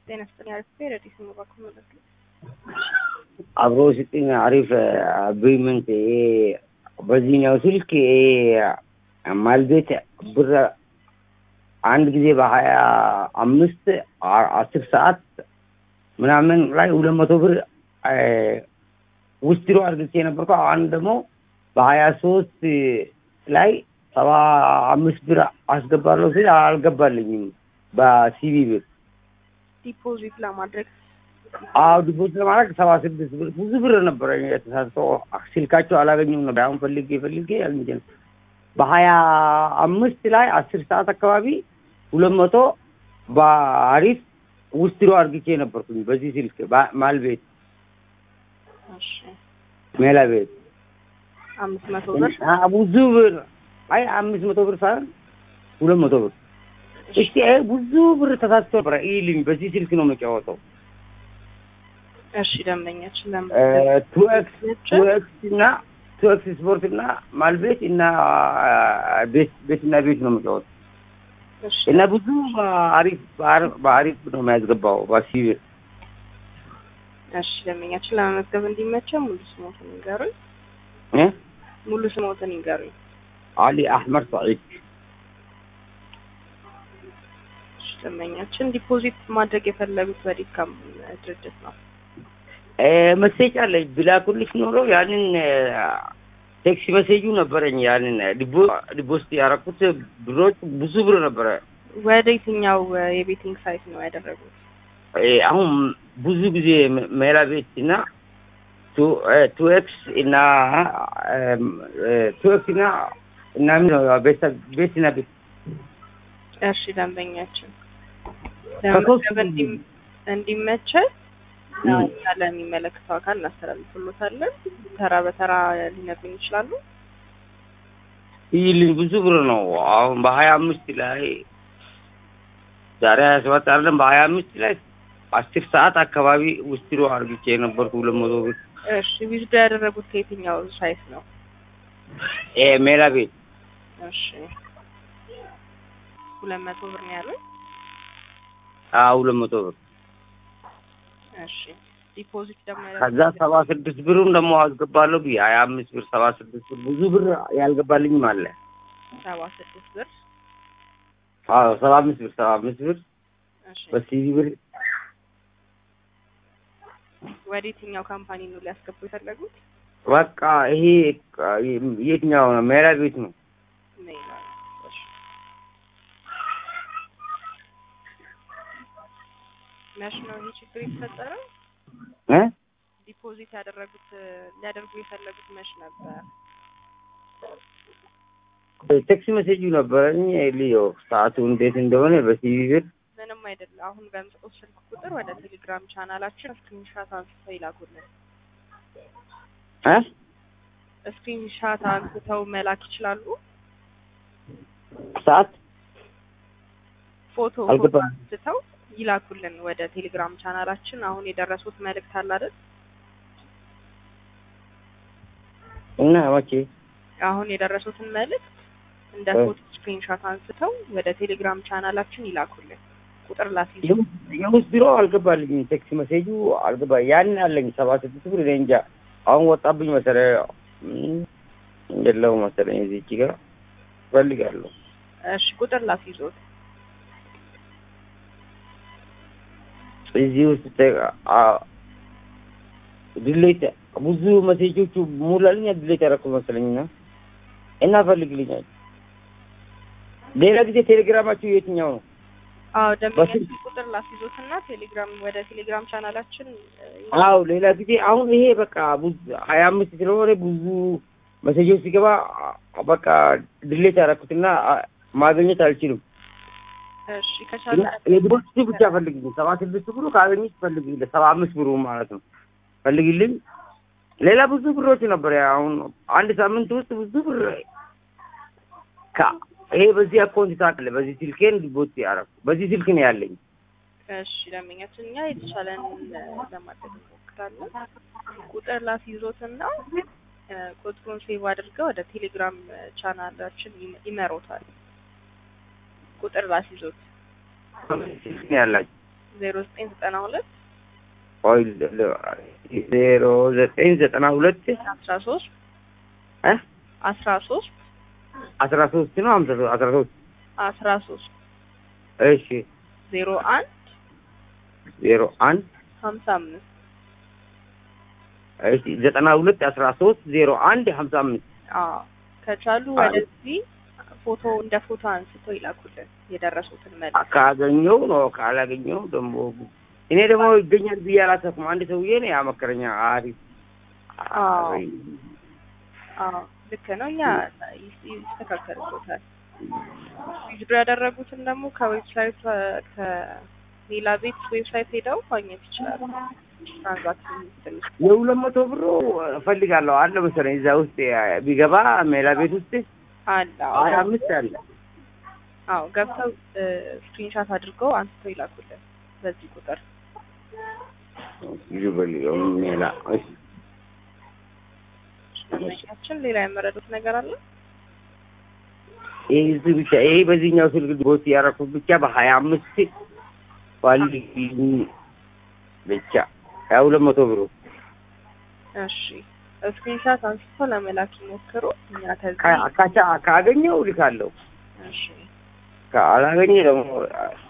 ጤና ይስጥልኝ። አሪፍ ረዲስ ነው ባኩ ማለት ነው። አብሮ ስጥኝ አሪፍ አግሪመንት ይሄ በዚህኛው ስልክ ይሄ ማልቤት ብር አንድ ጊዜ በሀያ አምስት አስር ሰዓት ምናምን ላይ ሁለት መቶ ብር ውስድሮ አድርግቼ ነበርኩ። አሁን ደግሞ በሀያ ሶስት ላይ ሰባ አምስት ብር አስገባለሁ ሲል አልገባልኝም በሲቪ ብር ዲፖዚት ለማድረግ አዎ ዲፖዚት ለማድረግ ሰባ ስድስት ብር ብዙ ብር ነበረ የተሳሰው ስልካቸው አላገኘም ነበር። አሁን ፈልጌ ፈልጌ አግኝቼ ነው። በሀያ አምስት ላይ አስር ሰዓት አካባቢ ሁለት መቶ በአሪፍ ውስድሮ አድርግቼ ነበርኩኝ በዚህ ስልክ ማልቤት እሺ ሜላ ቤት አምስት መቶ ብር ብዙ ብር አይ አምስት መቶ ብር ሳይሆን ሁለት መቶ ብር እስቲ ይሄ ብዙ ብር ተሳስቶ ነበረ ይልኝ በዚህ ስልክ ነው መጫወተው እሺ ደንበኛችን ለምን ቱ ኤክስ ቱ ኤክስ እና ቱ ኤክስ ስፖርት እና ማልቤት እና ቤት ቤት እና ቤት ነው መጫወተው እሺ እና ብዙ በአሪፍ በአሪፍ ነው የሚያስገባው በሲቪር እሺ ደንበኛችን ለመመዝገብ እንዲመቸው ሙሉ ስሞትን ይንገሩኝ። እ ሙሉ ስሞትን ይንገሩኝ። አሊ አሕመድ ሰዒድ እሺ ደንበኛችን ዲፖዚት ማድረግ የፈለጉት በዲካም ድርጅት ነው። መሴጅ አለኝ ብላኩልሽ ኖሮ ያንን ቴክሲ መሴጁ ነበረኝ። ያንን ዲፖስት ያደረኩት ብሮች ብዙ ብር ነበረ። ወደ የትኛው የቤቲንግ ሳይት ነው ያደረጉት? አሁን ብዙ ጊዜ ሜላ ቤት እና ቱ ኤክስ እና ቱ ኤክስ እና እና ምን ነው ቤት እና ቤት እሺ ደንበኛችን ከሶስት ለመመዝገብ እንዲ- እንዲመቸን እኛ ለሚመለከተው አካል እናስተላልፍሎታለን። ተራ በተራ ሊነግሩኝ ይችላሉ? ይልኝ ብዙ ብር ነው። አሁን በሀያ አምስት ላይ ዛሬ ሀያ ሰባት አይደለም በሀያ አምስት ላይ አስር ሰዓት አካባቢ ውስድሮ አርግቼ የነበርኩ ሁለት መቶ ብር እሺ ዊዝዶ ያደረጉት ከየትኛው ሳይት ነው? እ ሜላ ቤት እሺ ሁለት መቶ ብር ነው ያሉት? አዎ ሁለት መቶ ብር እሺ ዲፖዚት ደግሞ ከዛ ሰባ ስድስት ብሩን ደግሞ አስገባለሁ ብዬ ሀያ አምስት ብር ሰባ ስድስት ብር ብዙ ብር ያልገባልኝም አለ። ሰባ ስድስት ብር አዎ ሰባ አምስት ብር ሰባ አምስት ብር እሺ በሲቪ ብር ወደ የትኛው ካምፓኒ ነው ሊያስገቡ የፈለጉት? በቃ ይሄ የትኛው ነው? ሜላ ቤት ነው። ሜላ እሺ መች ነው ይሄ ችግር የተፈጠረው? እ ዲፖዚት ያደረጉት ሊያደርጉ የፈለጉት መች ነበር? ቴክሲ መሴጁ ነበረኝ ልዮ ሰዓቱ እንዴት እንደሆነ በሲቪ ብር ምንም አይደለም። አሁን በምጽፍ ስልክ ቁጥር ወደ ቴሌግራም ቻናላችን ስክሪንሻት አንስተው ይላኩልን። እ ስክሪንሻት አንስተው መላክ ይችላሉ። ሰዓት ፎቶ ፎቶ አልገባም። አንስተው ይላኩልን ወደ ቴሌግራም ቻናላችን። አሁን የደረሱት መልእክት አለ አይደል? እና መቼ አሁን የደረሱትን መልእክት እንደ እ። ፎቶ ስክሪንሻት አንስተው ወደ ቴሌግራም ቻናላችን ይላኩልን። ቁጥር ላስይዙ። የውስጥ ቢሮ አልገባልኝም። ቴክሲ መሴጁ አልገባ ያን አለኝ ሰባ ስድስት ብር እኔ እንጃ አሁን ወጣብኝ መሰለኝ እም፣ የለው መሰለኝ እዚች ጋር እፈልጋለሁ። እሺ ቁጥር ላስይዞት። እዚህ ውስጥ ተ- አ- ድሌት ብዙ መሴጆቹ ሙላልኝ ድሌት ያደረኩት መሰለኝና እና ፈልግልኛል። ሌላ ጊዜ ቴሌግራማችሁ የትኛው ነው? አዎ ደንበኛችን በስልክ- ቁጥር ላስይዞት እና ቴሌግራም ወደ ቴሌግራም ቻናላችን እ, አው ሌላ ጊዜ አሁን ይሄ በቃ ብዙ ሀያ አምስት ስለሆነ ብዙ መሴጆች ሲገባ በቃ ድሌት ያደረኩትና አ- ማግኘት አልችልም። እሺ እና ከቻለ የድቦች ብቻ ፈልግልኝ። ሰባ ስድስት ብሩ ካገኘች ፈልግልኝ። ሰባ አምስት ብሩ ማለት ነው ፈልግልኝ። ሌላ ብዙ ብሮች ነበር። አሁን አንድ ሳምንት ውስጥ ብዙ ብር ከ- ይሄ በዚህ አካውንት ታውቃለህ። በዚህ ስልኬን ዲቦት ያደረኩ በዚህ ስልክ ነው ያለኝ። እሺ ደንበኛችን እኛ የተቻለን እ, ለማድረግ እንሞክራለን። ቁጥር ላስይዞት እና እ, ቁጥሩን ሴቭ አድርገው ወደ ቴሌግራም እ, ቻናላችን ይመ- ይመሩታል። ቁጥር ላስይዞት ስልክ ነው ያላችሁ። ዜሮ ዘጠኝ ዘጠና ሁለት ቆይ ል- ል- ዜሮ ዘጠኝ ዘጠና ሁለት አስራ ሶስት እ አስራ ሶስት አስራ ሶስት ነው ሀምሳ ሶስት አስራ ሶስት አስራ ሶስት እሺ ዜሮ አንድ ዜሮ አንድ ሀምሳ አምስት እሺ ዘጠና ሁለት አስራ ሶስት ዜሮ አንድ ሀምሳ አምስት አዎ ከቻሉ አይ። ወደዚህ ፎቶ እንደ ፎቶ አንስቶ ይላኩልን የደረሱትን መልስ ካገኘው ነው ካላገኘው ደግሞ እኔ ደግሞ ይገኛል ብዬ አላሰብኩም። አንድ ሰውዬ ነው ያመከረኛ። አሪፍ አዎ። አዎ ልክ ነው። እኛ ይስ- ይስተካከልበታል። ዊዝድሮ ያደረጉትን ደግሞ ከዌብሳይት ከሌላ ቤት ዌብሳይት ሄደው ማግኘት ይችላሉ። ትራንዛክሽን ትንሽ የሁለት መቶ ብሩ እፈልጋለሁ አለ መሰለኝ እዛ ውስጥ ቢገባ ሜላ ቤት ውስጥ አለ። ሀያ አዎ አምስት አለ። አዎ ገብተው ስክሪንሻት አድርገው አንስተው ይላኩልን በዚህ ቁጥር። ይበል ሜላ እሺ። ደንበኛችን ሌላ ያመረዱት ነገር አለ? ይሄ እዚህ ብቻ ይሄ በዚህኛው ስልክ ቦት ያደረኩት ብቻ በሀያ አምስት ፈልግልኝ ብቻ ሀያ ሁለት መቶ ብሩ እሺ ስክሪንሻት አንስተው ለመላክ ይሞክሩ። እኛ ከዚህ ካ- ካቻ ካገኘው ልካለሁ እሺ ካላገኘ ደግሞ